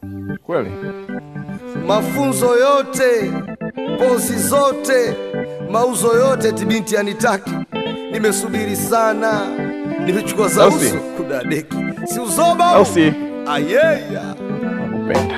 Kweli mafunzo yote, pozi zote, mauzo yote, eti binti anitaki. Nimesubiri sana, nimechukua za Au si? uso kudadeki, si uzoba au si? ayeya Nakupenda.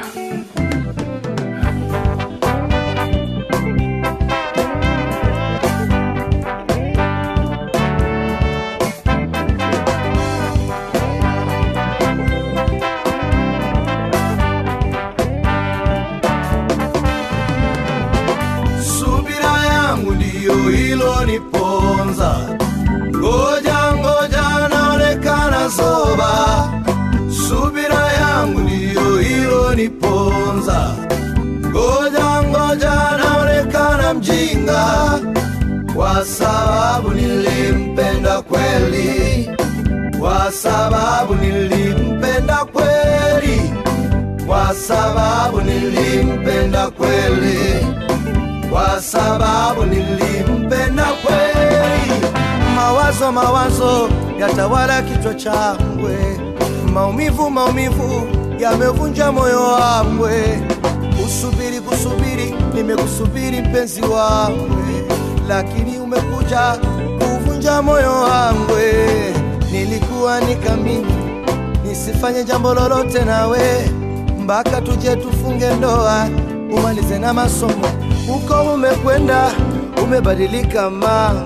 subira yangu ndiyo hilo niponza, ngoja ngoja, naonekana zoba. Subira yangu ndiyo hilo niponza, ngoja ngoja, naonekana mjinga, kwa sababu nilimpenda kweli, kwa sababu nilimpenda kweli, kwa sababu nilimpenda kweli kwa sababu nilimpenda kweli. Mawazo mawazo yatawala kichwa changwe, maumivu maumivu yamevunja moyo wangwe. Kusubiri kusubiri, nimekusubiri mpenzi wangwe, lakini umekuja kuvunja moyo wangwe. Nilikuwa nikamini nisifanye jambo lolote nawe mpaka tuje tufunge ndoa umalize na masomo. Huko umekwenda umebadilika mama,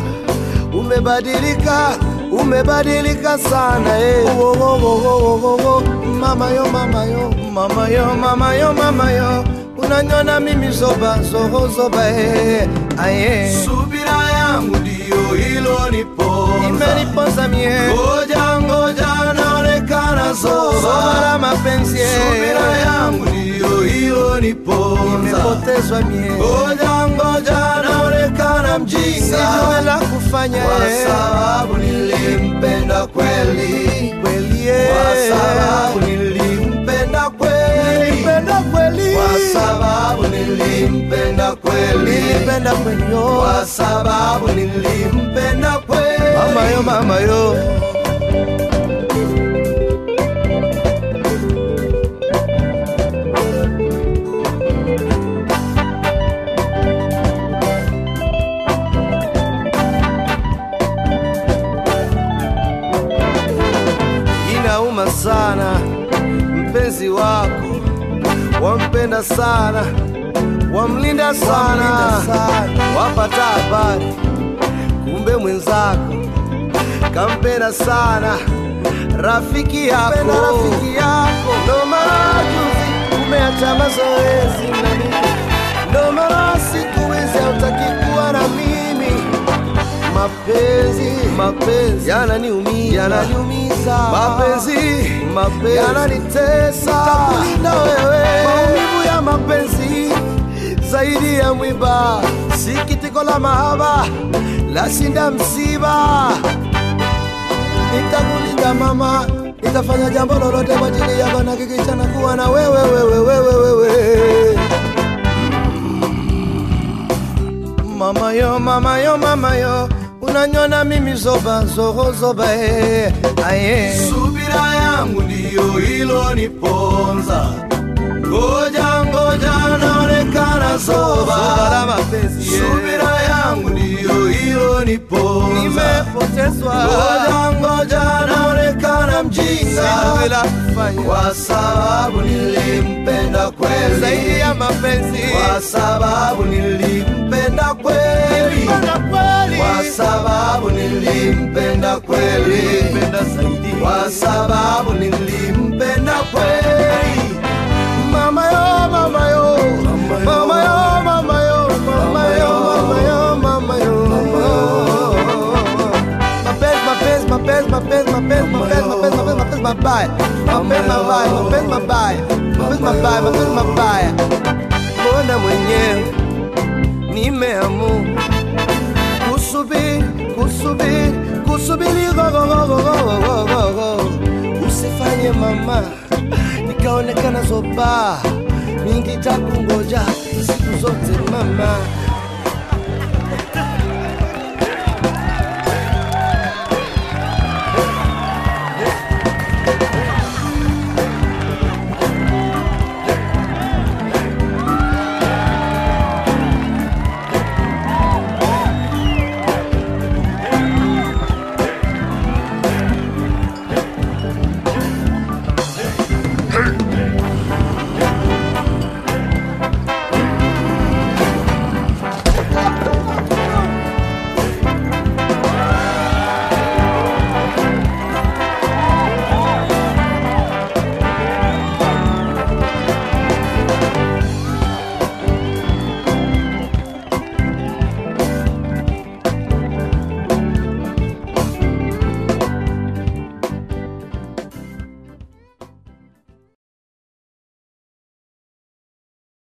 umebadilika umebadilika sana eh. Wo, wo, wo, wo, wo, wo, wo. Mama yo mama yo mama yo mama yo mama yo unanyona mimi zoba zoho zoba eh. Aye. Subira yangu ndiyo hilo niponza, imeniponza mie. Ngoja ngoja, naonekana zoba zoba la mapenzi eh. Subira yangu ndiyo hilo niponza, nimepotezwa mie. Ngoja ngoja, naonekana mjinga, sijui la kufanya kwa sababu nilimpenda kweli kweli, eh. kwa sababu nilimpenda kweli nilimpenda kweli, kwa sababu nilimpenda kweli nilimpenda kweli, oh. kwa sababu nilimpenda kweli mama yo mama yo inauma sana, mpenzi wako wampenda sana, wamlinda sana, wapata habari, kumbe mwenzako kampenda sana rafiki yako, rafiki yako. Ndo maana juzi umeacha mazoezi na mimi, ndo maana siku hizi hautaki kuwa na mimi mapenzi mapenzi yananiumiza yananiumiza mapenzi mapenzi yananitesa takulinda wewe maumivu ya mapenzi zaidi ya mwiba sikitiko la mahaba lashinda msiba nitakulinda mama nitafanya jambo lolote kwa ajili yako na kikichana kuwa na wewe wewe wewe wewe mama yo mama yo mama yo unanyona mimi zoba zoho zoba eh, aye subira yangu ndiyo hilo niponza ngoja ngoja naonekana zoba la mapenzi subira yangu ndiyo hilo niponza nimepotezwa ngoja ngoja naonekana mjinga bila kufanya kwa sababu nilimpenda kweli zaidi ya mapenzi kwa sababu nilimpenda kweli kwa sababu nilimpenda kweli kwa sababu nilimpenda kweli mama yo mama yo mama yo mama yo mama yo mama yo mama yo mapenzi mapenzi mapenzi mapenzi mapenzi mapenzi mapenzi mapenzi mabaya mapenzi mabaya mapenzi mabaya mapenzi mabaya mapenzi mabaya mbona mwenyewe nimeamua kusubiri kusubiri kusubiri gogogogogogogogo usifanye mama nikaonekana zoba mingi takungoja siku zote mama